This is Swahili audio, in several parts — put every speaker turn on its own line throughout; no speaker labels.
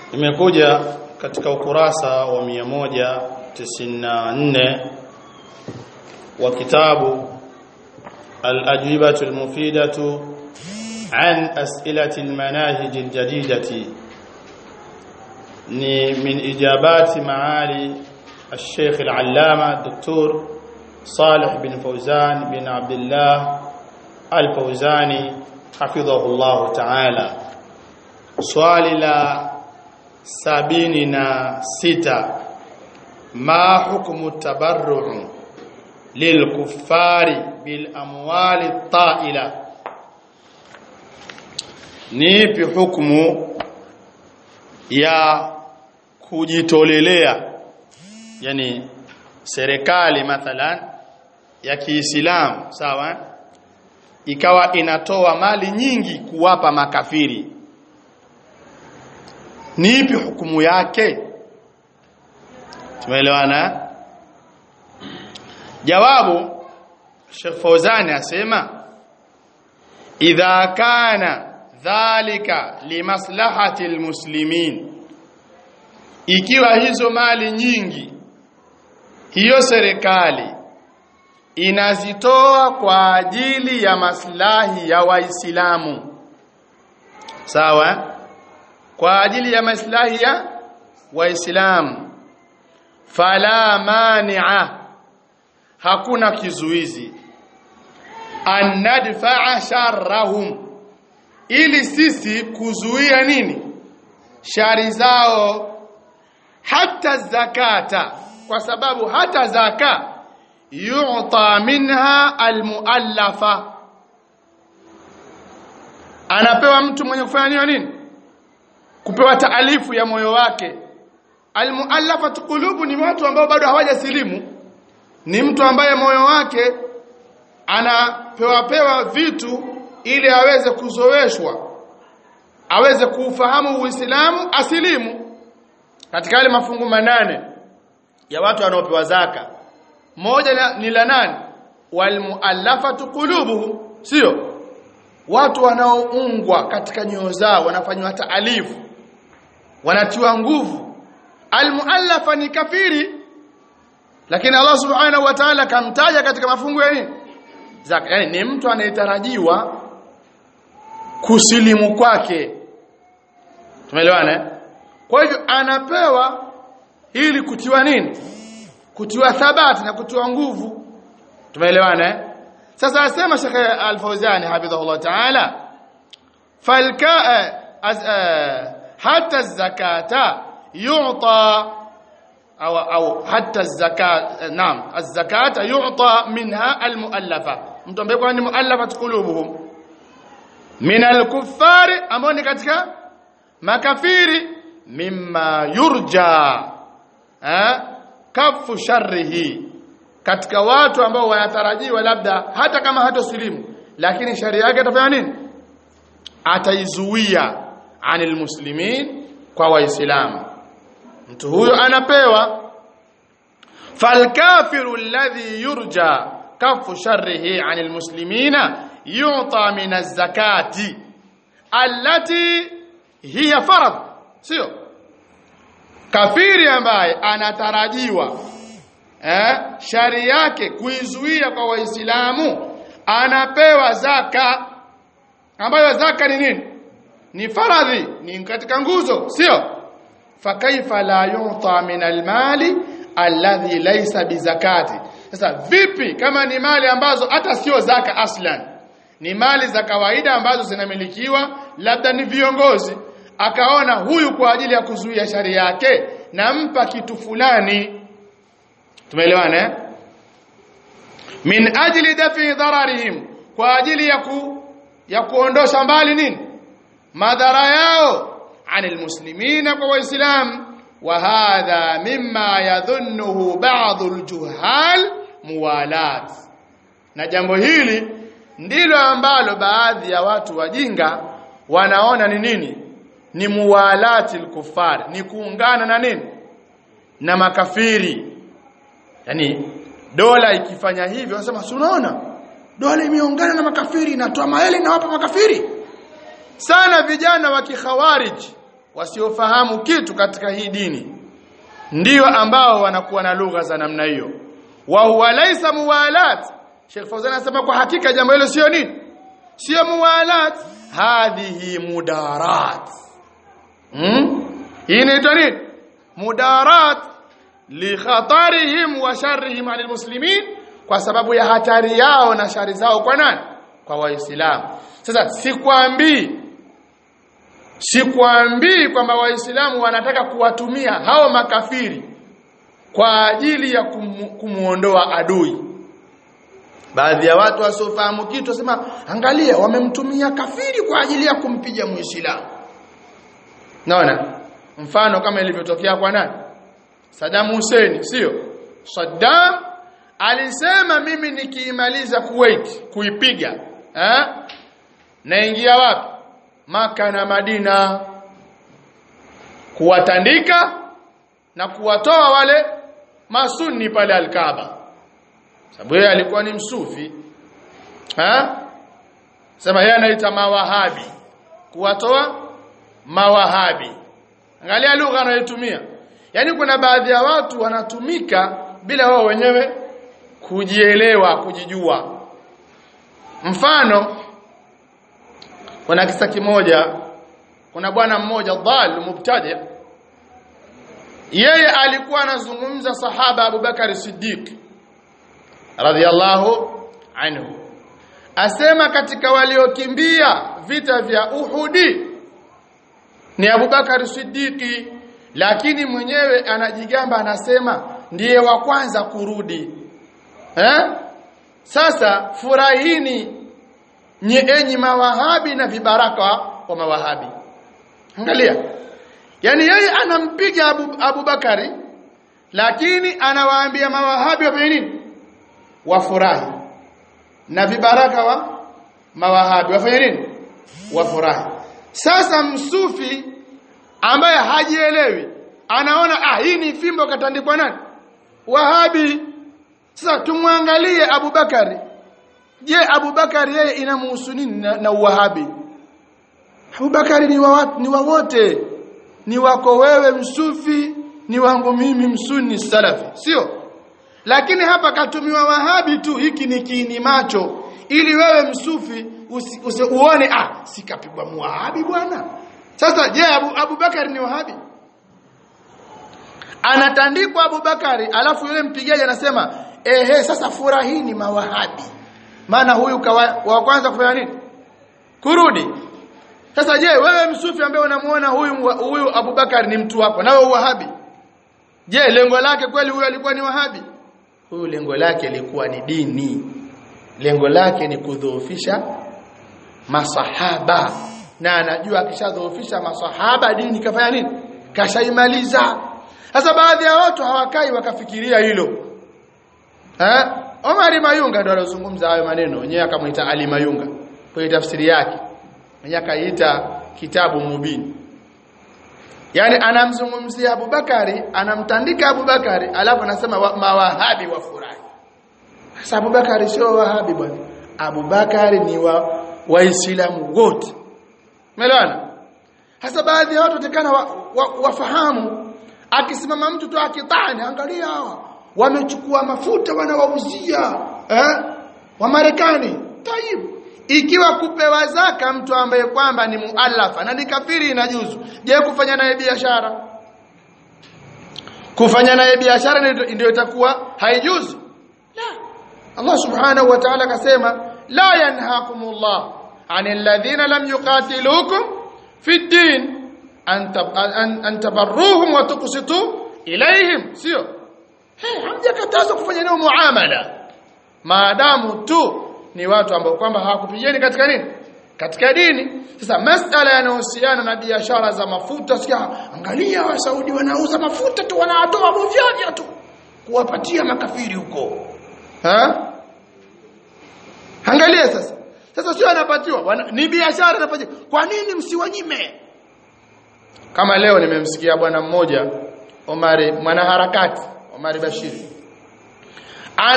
imekuja katika ukurasa wa 194 wa kitabu al-ajwibatu al-mufidatu an as'ilati al-manahij al-jadidati ni min ijabati maali الشيخ العلامة الدكتور صالح بن فوزان بن عبد الله الفوزاني حفظه الله تعالى swali la sabini na sita ma hukmu tabarru lilkuffari bil amwali ta'ila ni ipi hukumu ya kujitolelea yani serikali mathalan ya Kiislamu sawa ikawa inatoa mali nyingi kuwapa makafiri ni ipi hukumu yake tumeelewana jawabu Sheikh Fauzani asema idha kana dhalika limaslahati almuslimin ikiwa hizo mali nyingi hiyo serikali inazitoa kwa ajili ya maslahi ya waislamu sawa kwa ajili ya maslahi ya waislamu fala mani'a hakuna kizuizi an nadfa'a sharrahum ili sisi kuzuia nini shari zao hata zakata kwa sababu hata zaka yu'ta minha almuallafa anapewa mtu mwenye kufanya nini kupewa taalifu ya moyo wake almuallafat qulubu ni watu ambao bado hawajasilimu ni mtu ambaye moyo wake anapewa pewa vitu ili aweze kuzoweshwa aweze kuufahamu Uislamu asilimu katika yale mafungu manane ya watu wanaopewa zaka moja ni la nani walmuallafatu qulubuhum sio watu wanaoungwa katika nyoyo zao wanafanywa taalifu wanatiwa nguvu almuallafa ni kafiri lakini Allah subhanahu wa ta'ala kamtaja katika mafungu ya nini zaka yani ni mtu anayetarajiwa kusilimu kwake tumeelewana kwa hivyo anapewa ili kutiwa nini kutiwa thabati na kutiwa nguvu tumeelewana sasa asema Sheikh Al-Fawzani hafidhahullah ta'ala falka hatta az-zakata yu'ta au au hatta az-zakat naam az-zakata yu'ta minha al-mu'allafa mtu ambaye kwa ni mu'allafat qulubuhum min al-kuffari ambao ni katika makafiri mimma yurja eh kafu sharrihi katika watu ambao wanatarajiwa labda hata kama hatosilimu lakini sharia yake atafanya nini ataizuia anil muslimin kwa waislamu mtu huyo anapewa falkafiru alladhi yurja kafu sharrihi anil muslimina yu'ta min az-zakati allati hiya farad sio kafiri ambaye anatarajiwa eh, shari yake kuizuia kwa waislamu anapewa zaka ambayo zaka ni nini ni faradhi ni katika nguzo sio fakaifa la yuta min almali alladhi laysa bizakati sasa vipi kama ni mali ambazo hata sio zaka aslan ni mali za kawaida ambazo zinamilikiwa labda ni viongozi akaona huyu kwa ajili ya kuzuia shari yake nampa kitu fulani tumeelewana eh? min ajli dafi dhararihim kwa ajili ya ku, ya kuondosha mbali nini madhara yao anil muslimina kwa waislam wa hadha mimma yadhunnuhu ba'd aljuhal muwalat na jambo hili ndilo ambalo baadhi ya watu wajinga wanaona ni nini ni muwalati al ni kuungana na nini na makafiri yani dola ikifanya hivyo wanasema si unaona dola imeungana na makafiri inatoa maele na wapa makafiri sana vijana wa kikhawarij wasiofahamu kitu katika hii dini ndio ambao wanakuwa na lugha za namna hiyo wa huwa laysa muwalat Sheikh Fauzan anasema kwa hakika jambo hilo sio nini sio muwalat hadhihi mudarat hmm? hii inaitwa nini mudarat li khatarihim wa sharrihim ala almuslimin kwa sababu ya hatari yao na shari zao kwa nani kwa waislamu sasa sikwambii sikwambii kwamba waislamu wanataka kuwatumia hao makafiri kwa ajili ya kumu, kumuondoa adui baadhi ya watu wasiofahamu kitu wasema angalia wamemtumia kafiri kwa ajili ya kumpiga muislamu naona mfano kama ilivyotokea kwa nani Saddam Hussein sio Saddam alisema mimi nikiimaliza Kuwait kuipiga eh naingia wapi maka na Madina kuwatandika na kuwatoa wale masunni pale Al-Kaaba sababu yeye alikuwa ni msufi ha sema yeye anaita mawahabi kuwatoa mawahabi angalia lugha anayotumia yani kuna baadhi ya watu wanatumika bila wao wenyewe kujielewa kujijua mfano kuna kisa kimoja kuna bwana mmoja dhal mubtadi yeye alikuwa anazungumza sahaba Abubakar Siddiq radhiallahu anhu asema katika waliokimbia vita vya Uhudi ni Abubakar Siddiqi lakini mwenyewe anajigamba anasema ndiye wa kwanza kurudi eh sasa furahini enyi mawahabi na vibaraka wa mawahabi angalia yani yeye anampiga Abu, Abu Bakari lakini anawaambia mawahabi wafanye nini wafurahi na vibaraka wa mawahabi wafanye nini wafurahi sasa msufi ambaye hajielewi anaona ah hii ni fimbo katandikwa nani wahabi sasa tumwangalie Abubakari je Abubakari yeye inamuhusu nini na, na uwahabi Abubakari ni wa ni wa wote ni wako wewe msufi ni wangu mimi msuni salafi sio lakini hapa katumiwa wahabi tu hiki ni kiini macho ili wewe msufi usi, usi, uone ah sikapigwa muwahabi bwana sasa je Abu, Abubakar ni wahabi anatandikwa Abubakari alafu yule mpigaji anasema ehe sasa furahini mawahabi maana huyu kawa, wa kwanza kufanya nini kurudi sasa je wewe msufi ambaye unamuona huyu huyu Abubakar ni mtu wako na wewe wahabi je lengo lake kweli huyu alikuwa ni wahabi huyu lengo lake lilikuwa ni dini lengo lake ni kudhoofisha masahaba na anajua akishadhoofisha masahaba dini kafanya nini kashaimaliza sasa baadhi ya watu hawakai wakafikiria hilo eh Omar Mayunga ndo alozungumza hayo maneno wenyewe akamuita Ali Mayunga kwa tafsiri yake mwenyewe akaita kitabu mubini yani anamzungumzia Abubakari anamtandika Abubakari alafu anasema wa, mawahabi wafurahi sasa Abubakari sio wahabi bwana Abubakari ni wa waislamu wote Umeelewana? Hasa baadhi ya watu watakana wafahamu wa, wa akisimama mtu tu akitani angalia hawa wamechukua mafuta wanawauzia eh wa Marekani. Tayib. Ikiwa kupewa zaka mtu ambaye kwamba ni muallafa na ni kafiri inajuzu. Je, kufanya naye biashara? Kufanya naye biashara ndio itakuwa haijuzu. La. Allah Subhanahu wa Ta'ala akasema la yanhaakumullah عن الذين لم يقاتلوكم في الدين أن أن تبروهم وتقسطوا إليهم sio hamjakatazwa kufanya nao muamala maadamu tu ni watu ambao kwamba hawakupigeni katika nini katika dini sasa masala yanayohusiana na biashara za mafuta sikia angalia wa Saudi wanauza mafuta tu wanatoa bovyo tu kuwapatia makafiri huko ha angalia sasa sasa sio anapatiwa wana, ni biashara anapatiwa kwa nini msiwanyime kama leo nimemsikia bwana mmoja Omari mwanaharakati Omari Bashir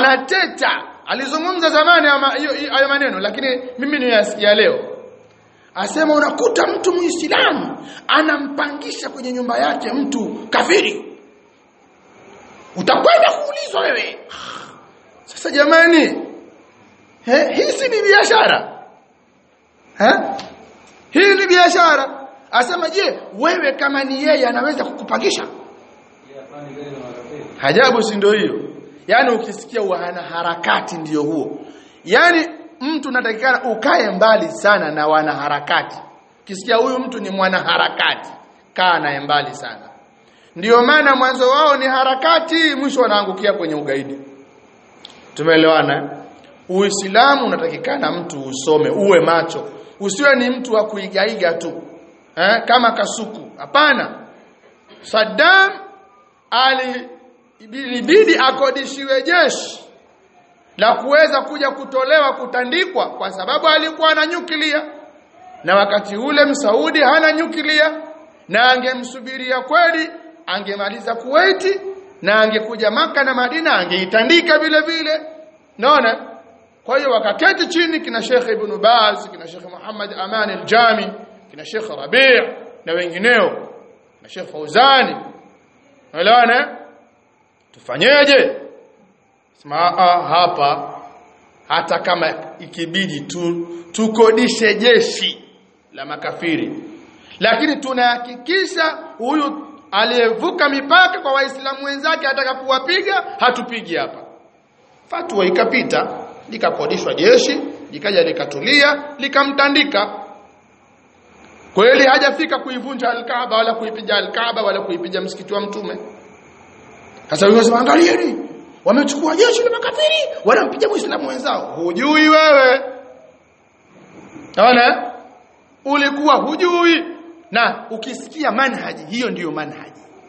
anateta alizungumza zamani hayo maneno lakini mimi nimeyasikia leo asema unakuta mtu muislamu anampangisha kwenye nyumba yake mtu kafiri utakwenda kuulizwa wewe sasa jamani he, hii si ni biashara eh hii ni biashara asema je wewe kama ni yeye anaweza kukupangisha hajabu si ndio hiyo yani ukisikia wana harakati ndio huo yani mtu unatakikana ukae mbali sana na wanaharakati ukisikia huyu mtu ni mwanaharakati kaa naye mbali sana ndio maana mwanzo wao ni harakati mwisho wanaangukia kwenye ugaidi tumeelewana uislamu unatakikana mtu usome uwe macho usiwe ni mtu wa kuigaiga tu eh, kama kasuku hapana Saddam ali ilibidi akodishiwe jeshi la kuweza kuja kutolewa kutandikwa kwa sababu alikuwa na nyuklia na wakati ule msaudi hana nyuklia na angemsubiria kweli angemaliza Kuwaiti na angekuja maka na Madina angeitandika vile vile naona kwa hiyo wakaketi chini kina Sheikh Ibn Baz kina Sheikh Muhammad Aman al-Jami kina Sheikh Rabi' na wengineo na Sheikh Fauzani unaelewana tufanyeje sema hapa hata kama ikibidi tu tukodishe jeshi la makafiri lakini tunahakikisha huyu aliyevuka mipaka kwa waislamu wenzake ataka kuwapiga hatupigi hapa fatwa ikapita likakodishwa jeshi likaja likatulia likamtandika kweli hajafika kuivunja alkaaba wala kuipiga alkaaba wala kuipiga msikiti wa mtume sasa wewe unasema angalieni wamechukua jeshi la makafiri wanampiga muislamu wenzao hujui wewe Unaona? Ulikuwa hujui na ukisikia manhaji hiyo ndiyo manhaji.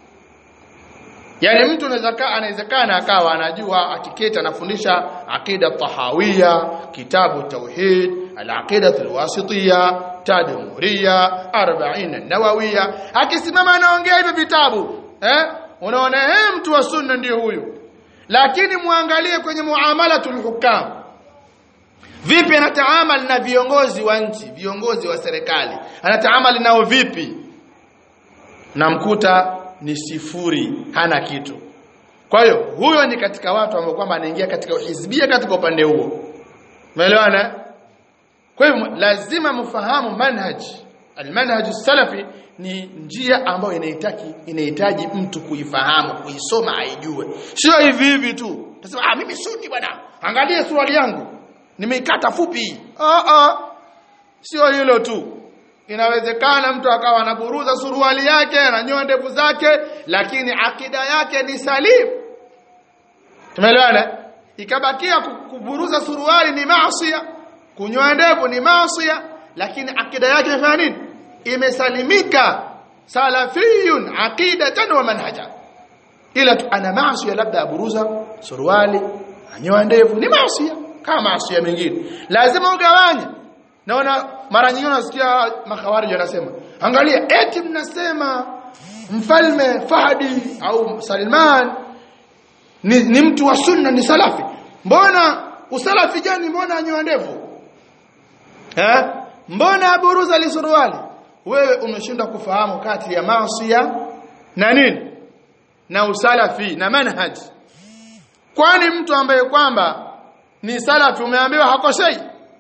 Yaani mtu anaweza anawezekana akawa anajua atiketi anafundisha akida tahawia, kitabu tauhid, al-aqida al-wasitiyya, tadmuriyya, 40 an-nawawiyya. Akisimama anaongea hivyo vitabu, eh? Unaona eh mtu wa sunna ndiyo huyu. Lakini muangalie kwenye muamalatul hukam vipi anataamal na viongozi wa nchi viongozi wa serikali anataamal nao vipi namkuta ni sifuri hana kitu kwa hiyo huyo ni katika watu ambao kwamba anaingia katika uhizbia katika upande huo umeelewana kwa hiyo lazima mfahamu manhaj almanhaj salafi ni njia ambayo inahitaji inahitaji mtu kuifahamu kuisoma aijue sio hivi hivi tu tasema ah mimi sunni bwana angalia suruali yangu nimeikata fupi ah ah sio hilo tu inawezekana mtu akawa anaburuza suruali yake ananyoa ndevu zake lakini akida yake ni salim tumeelewana ikabakia kuburuza suruali ni maasiya kunyoa ndevu ni maasiya lakini akida yake imefanya nini imesalimika salafiyun aqidatan wa manhaja ila ana maasiya labda aburuza suruali anyoa ndevu ni maasiya kama maasiya mengine lazima ugawanye naona mara nyingine unasikia makhawarij wanasema angalia eti mnasema mfalme Fahdi au Salman ni, ni mtu wa sunna ni salafi mbona usalafi gani mbona anyoa ndevu eh mbona aburuza lisuruali wewe umeshinda kufahamu kati ya maasiya na nini na usalafi na manhaj kwani mtu ambaye kwamba ni salafi umeambiwa hakosei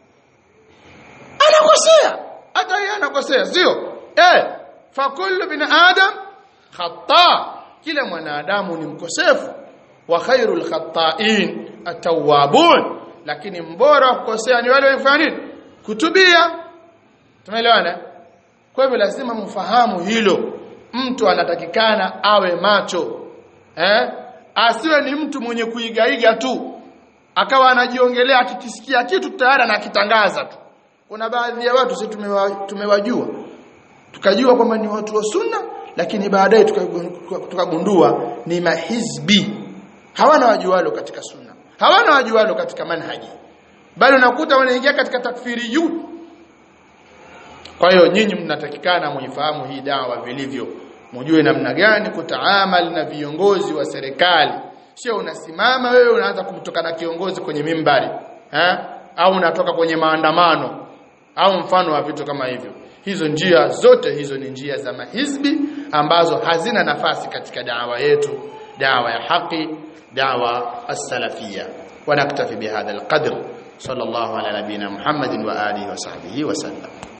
anakosea hata yeye anakosea sio eh fa kullu bin adam khata kila mwanadamu ni mkosefu wa khairul khata'in atawabun lakini mbora wa kukosea ni wale wafanya nini kutubia tumeelewana kwa hivyo lazima mfahamu hilo mtu anatakikana awe macho eh asiwe ni mtu mwenye kuigaiga tu akawa anajiongelea akikisikia kitu tayari anakitangaza tu kuna baadhi ya watu sisi tumewa, tumewajua tukajua kwamba ni watu wa sunna lakini baadaye tukagundua ni mahizbi hawana wajualo katika sunna hawana wajualo katika manhaji bali unakuta wanaingia katika takfiri juu kwa hiyo nyinyi mnatakikana muifahamu hii dawa vilivyo mjue namna gani kutaamal na viongozi wa serikali sio unasimama wewe unaanza kumtokana kiongozi kwenye mimbari ha? au unatoka kwenye maandamano au mfano wa vitu kama hivyo hizo njia zote hizo ni njia za mahizbi ambazo hazina nafasi katika dawa yetu dawa ya haki dawa as-salafia ونكتفي بهذا القدر صلى الله على نبينا محمد وآله وصحبه وسلم